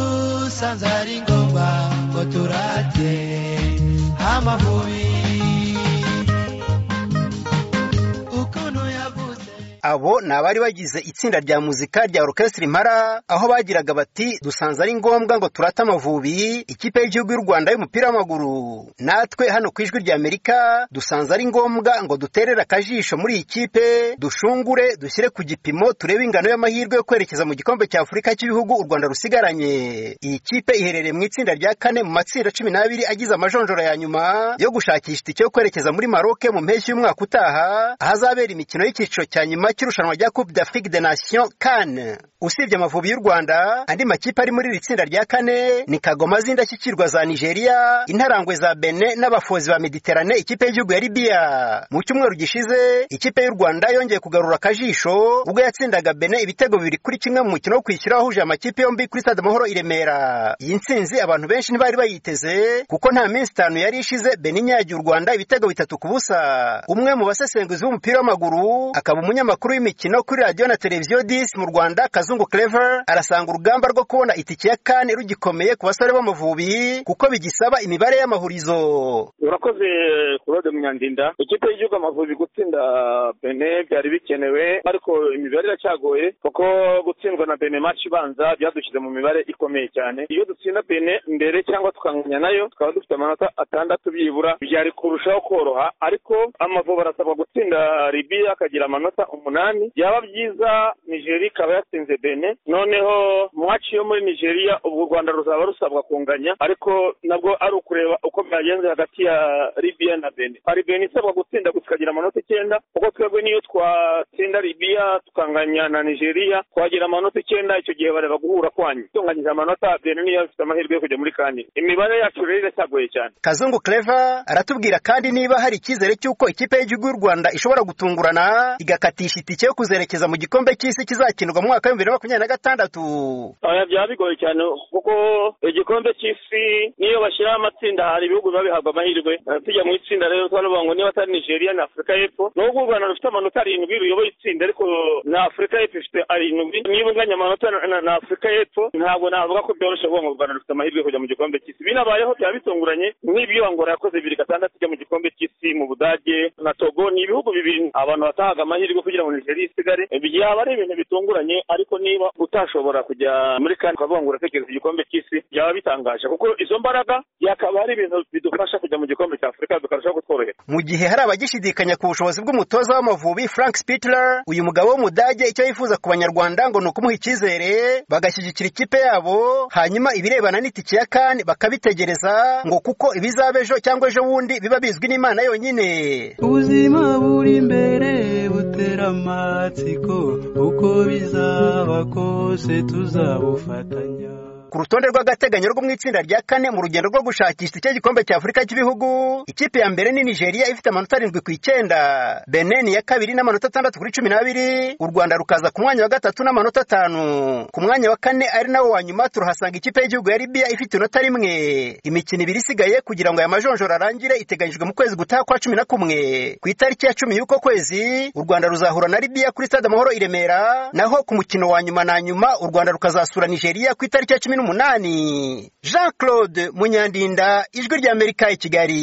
twasanze ari ngombwa ngo turate amavubi ukuntu yavuze abo ni abari bagize itsinda rya muzika rya orukesitiri impara aho bagiraga bati dusanze ari ngombwa ngo turate amavubi ikipe y'igihugu y'u rwanda y'umupira w'amaguru natwe hano ku ijwi ry'amerika dusanze ari ngombwa ngo duterere akajisho muri iyi kipe dushungure dushyire ku gipimo turebe ingano y'amahirwe yo kwerekeza mu gikombe cya afurika cy'ibihugu u rwanda rusigaranye iyi kipe iherereye mu itsinda rya kane mu matsinda cumi n'abiri agize amajonjora ya nyuma yo gushakisha itike yo kwerekeza muri maroke mu mpeshyi y'umwaka utaha ahazabera imikino y'icyiciro cya nyuma cy'irushanwa rya coupe d'afrique des nations kane usibye amavubi y'u rwanda andi makipe ari muri iri tsinda rya kane ni kagoma z'indashyikirwa za nigeria intarangwe za bene n'abafozi ba mediterane ikipe y'igihugu ya libiya mu cyumweru gishize ikipe y'u rwanda yongeye kugarura akajisho ubwo yatsindaga bene ibitego bibiri kuri kimwe mu mukino wo kwishyura wahuje amakipe yombi kuri stade amahoro i remera iyi nsinzi abantu benshi ntibari bayiteze kuko nta minsi itanu yari ishize bene inyagiye u rwanda ibitego bitatu ku busa umwe mu basesenguzi b'umupira w'amaguru akaba umunyamakuru amakuru y'imikino kuri radiyo na televiziyo disi mu rwanda kazungu clever arasanga urugamba rwo kubona itike ya kane rugikomeye ku basore b'amavubi kuko bigisaba imibare y'amahurizo urakoze claude munyandinda ikipe y'igihugu amavubi gutsinda bene byari bikenewe ariko imibare iracyagoye kuko gutsindwa na bene maci ibanza byadushyize mu mibare ikomeye cyane iyo dutsinda bene mbere cyangwa tukanganya nayo tukaba dufite amanota atandatu byibura byari kurushaho koroha ariko amavubi arasabwa gutsinda libiya akagira amanota umunani umunani byaba byiza nigeria ikaba yatsinze bene noneho mwaci yo muri nigeria ubwo u rwanda ruzaba rusabwa kunganya ariko nabwo ari ukureba uko byagenze hagati ya libiya na bene hari bene isabwa gutsinda tukagira amanota icyenda kuko twebwe niyo twatsinda libiya tukanganya na nigeria twagira amanota icyenda icyo gihe bareba guhura kwanyu tunganyije amanota bene niyo afite amahirwe yo kujya muri kane imibare yacu rero iracyagoye cyane kazungu clever aratubwira kandi niba hari icyizere cy'uko ikipe y'igihugu y'u rwanda ishobora gutungurana igakatisha itike yo kuzerekeza mu gikombe cy'isi kizakinirwa mu mwaka w'ibihumbi bibiri na makumyabiri na gatandatu oya byaba bigoye cyane kuko igikombe cy'isi niyo bashyiraho amatsinda hari ibihugu biba bihabwa amahirwe tujya mu itsinda rero twaravuga ngo niba atari nigeria na afurika y'epfo nubwo u rwanda rufite amanota arindwi ruyoboye itsinda ariko na afurika y'epfo ifite arindwi niba unganya amanota na afurika y'epfo ntabwo navuga ko byoroshye kuvuga ngo u rwanda rufite amahirwe kujya mu gikombe cy'isi binabayeho byaba bitunguranye nk'ibyo angora yakoze bibiri gatandatu ijya mu gikombe cy'isi mu budage na togo ni ibihugu bibiri abantu batahaga amahirwe kugira ngo nigeria isigare byaba ari ibintu bitunguranye ariko niba utashobora kujya muri kane ukavuga ngo uratekereza igikombe cy'isi byaba bitangaje kuko izo mbaraga byakaba ari ibintu bidufasha kujya mu gikombe cya afurika bikarushaho kutworohera mu gihe hari abagishidikanya ku bushobozi bw'umutoza w'amavubi frank spitler uyu mugabo w'umudage icyo yifuza ku banyarwanda ngo ni ukumuha icyizere bagashyigikira ikipe yabo hanyuma ibirebana n'itike ya kane bakabitegereza ngo kuko ibizaba ejo cyangwa ejo bundi biba bizwi n'imana yonyine ubuzima buri imbere butera amatsiko uko bizaba kose tuzabufatanya ku rutonde rw'agateganyo rwo mu itsinda rya kane mu rugendo rwo gushakisha icyo gikombe cya afurika cy'ibihugu ikipe ya mbere ni nigeria ifite amanota arindwi ku icyenda benin ya kabiri n'amanota atandatu kuri cumi n'abiri u rwanda rukaza ku mwanya wa gatatu n'amanota atanu ku mwanya wa kane ari nawo wa nyuma turahasanga ikipe y'igihugu ya libiya ifite inota rimwe imikino ibiri isigaye kugira ngo aya majonjora arangire iteganyijwe mu kwezi gutaha kwa cumi na kumwe ku itariki ya cumi y'uko kwezi u rwanda ruzahura na libiya kuri stade amahoro i remera naho ku mukino wa nyuma na nyuma u rwanda rukazasura nigeria ku itariki ya cumi n'umunani jean claude munyandinda ijwi ry'amerika i kigali